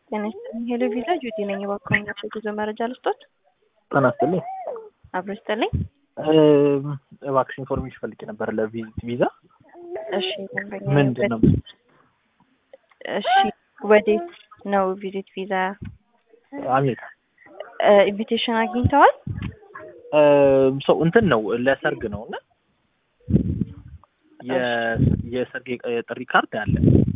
ጤና ይስጥልኝ። ሄሎ ቪዛ ጁቲ ነኝ። የባካኛቸው የጉዞ መረጃ ልስጦት? ጤና ይስጥልኝ። አብሮ ይስጥልኝ። እባክሽ ኢንፎርሜሽን ፈልጌ ነበር ለቪዚት ቪዛ። እሺ ደንበኛ ምንድን ነው? እሺ ወዴት ነው ቪዚት ቪዛ? አሜሪካ ኢንቪቴሽን አግኝተዋል? ሰው እንትን ነው ለሰርግ ነው እና የሰርግ የጥሪ ካርድ አለ።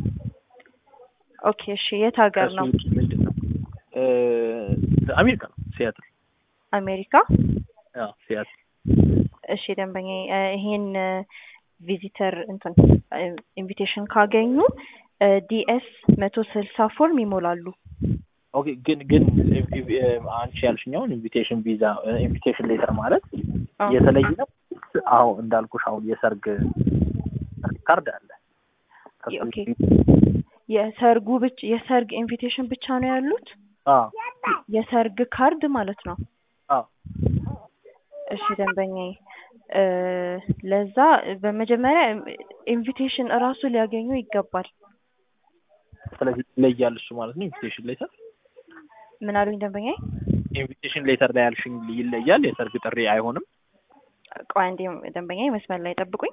ኦኬ እሺ የት ሀገር ነው? ከሱ ውጭ ምንድን ነው? አሜሪካ ነው፣ ሲያትል። አሜሪካ። አዎ ሲያትል። እሺ ደንበኛ ይሄን ቪዚተር እንትን ኢንቪቴሽን ካገኙ ዲኤስ መቶ ስልሳ ፎርም ይሞላሉ። ኦኬ ግን ግን አንቺ ያልሽኛውን ኢንቪቴሽን ቪዛ ኢንቪቴሽን ሌተር ማለት የተለየ ነው። አዎ እንዳልኩሽ አሁን የሰርግ ካርድ አለ። ከሱ ኦኬ የሰርጉ ብቻ የሰርግ ኢንቪቴሽን ብቻ ነው ያሉት? አዎ የሰርግ ካርድ ማለት ነው። አዎ እሺ ደንበኛዬ ለዛ በመጀመሪያ ኢንቪቴሽን እራሱ ሊያገኙ ይገባል። ስለዚህ ይለያል እሱ ማለት ነው። ኢንቪቴሽን ሌተር ምን አሉኝ ደንበኛዬ? ኢንቪቴሽን ሌተር ላይ ያልሽኝ ይለያል፣ የሰርግ ጥሪ አይሆንም። ቆይ አንዴ ደንበኛዬ መስመር ላይ ጠብቁኝ።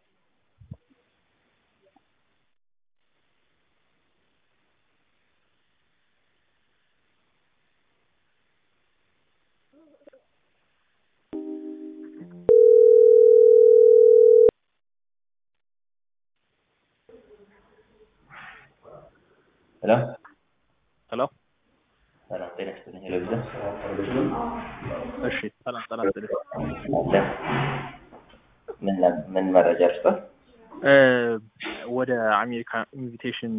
ሄሎ ሄሎ ሰላም ጤና ይስጥልኝ። ሄሎ ቪዛ እሺ፣ ሰላም ሰላም ስል አለ ምን ምን መረጃ ልስጠት? ወደ አሜሪካ ኢንቪቴሽን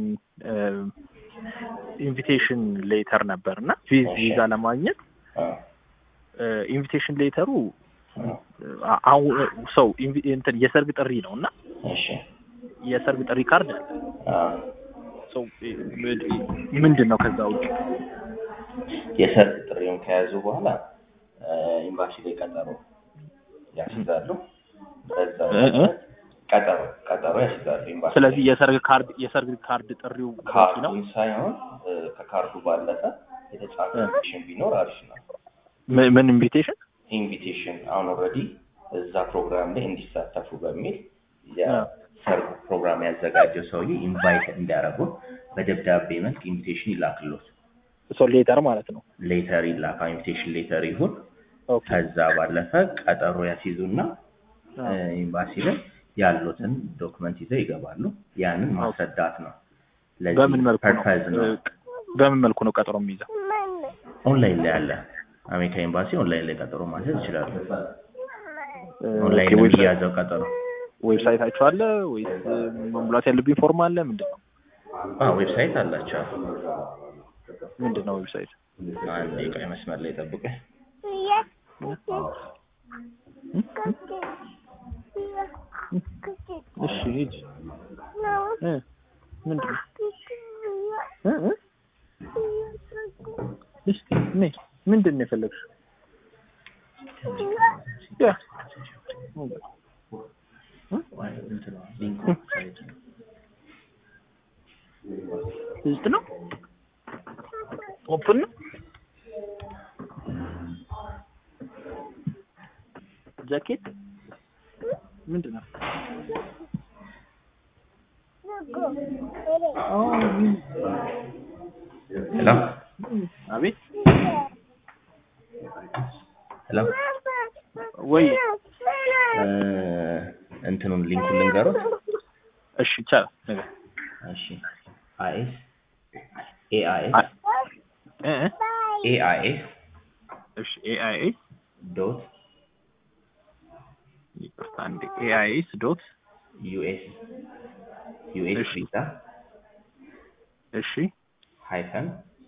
ኢንቪቴሽን ሌተር ነበር እና ቪዛ ለማግኘት ኢንቪቴሽን ሌተሩ አሁን ሰው እንትን የሰርግ ጥሪ ነው እና እሺ የሰርግ ጥሪ ካርድ አለ። አዎ ሰው ምንድን ነው ከዛ ውጭ የሰርግ ጥሪውን ከያዙ በኋላ ኤምባሲ ላይ ቀጠሮ ያስይዛሉ። በዛ ቀጠሮ ቀጠሮ ያስይዛሉ ኤምባሲ ላይ። ስለዚህ የሰርግ ካርድ የሰርግ ካርድ ጥሪው በቂ ነው። ካርዱን ሳይሆን ከካርዱ ባለፈ የተጻፈ ኢንቪቴሽን ቢኖር አሪፍ ነው። ምን- ምን ኢንቪቴሽን ኢንቪቴሽን አሁን ኦልሬዲ እዛ ፕሮግራም ላይ እንዲሳተፉ በሚል የሰርግ ፕሮግራም ያዘጋጀው ሰውዬ ኢንቫይት እንዲያደርጉ በደብዳቤ መልክ ኢንቪቴሽን ይላክሎት። ሰው ሌተር ማለት ነው። ሌተር ይላካ ኢንቪቴሽን ሌተር ይሁን። ኦኬ ከዛ ባለፈ ቀጠሮ ያስይዙና ኤምባሲ ላይ ያሉትን ዶክመንት ይዘው ይገባሉ። ያንን ማስረዳት ነው። ለዚህ በምን መልኩ ነው ፐርፐዝ ነው። በምን መልኩ ነው ቀጠሮ የሚይዘው? ኦንላይን ላይ አለ። አሜሪካ ኤምባሲ ኦንላይን ላይ ቀጠሮ ማስያዝ ይችላሉ። ኦንላይን ኦኬ፣ ነው ዌብሳይት የሚያዘው ቀጠሮ። ዌብሳይታችሁ አለ ወይስ መሙላት ያለብኝ ፎርም አለ? ምንድን ነው አዎ ዌብሳይት አላቸው። ምንድን ነው ዌብሳይት? አንድ የቀይ መስመር ላይ ጠብቀኝ። እሺ ሂድ። እ ምንድን ነው እ እ እስኪ ነይ። ምንድን ነው የፈለግሽው? ያ ውስጥ ነው ኦፕን ነው ጃኬት ምንድን ነው? ሄሎ አቤት ሄሎ ወይ እ እንትኑን ሊንኩን ልንገሩት። እሺ ይቻላል ነገር እሺ አይኤስ ኤአይኤስ አይ- እ እ ኤአይኤስ እሺ ኤአይኤስ ዶት ይቅርታ አንዴ ኤአይኤስ ዶት ዩኤስ ዩኤስ እሺ። ቪዛ እሺ ሃይፈን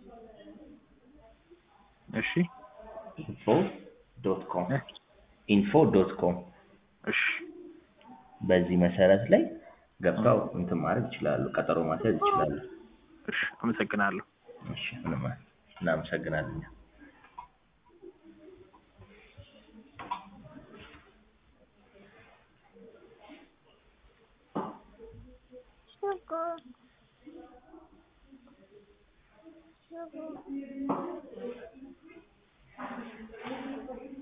እሺ ኢንፎ ዶት ኮም እ ኢንፎ ዶት ኮም እሺ በዚህ መሰረት ላይ ገብተው እንትን ማድረግ ይችላሉ። ቀጠሮ ማስያዝ ይችላሉ። እሺ አመሰግናለሁ። እሺ ምንም እናመሰግናለን።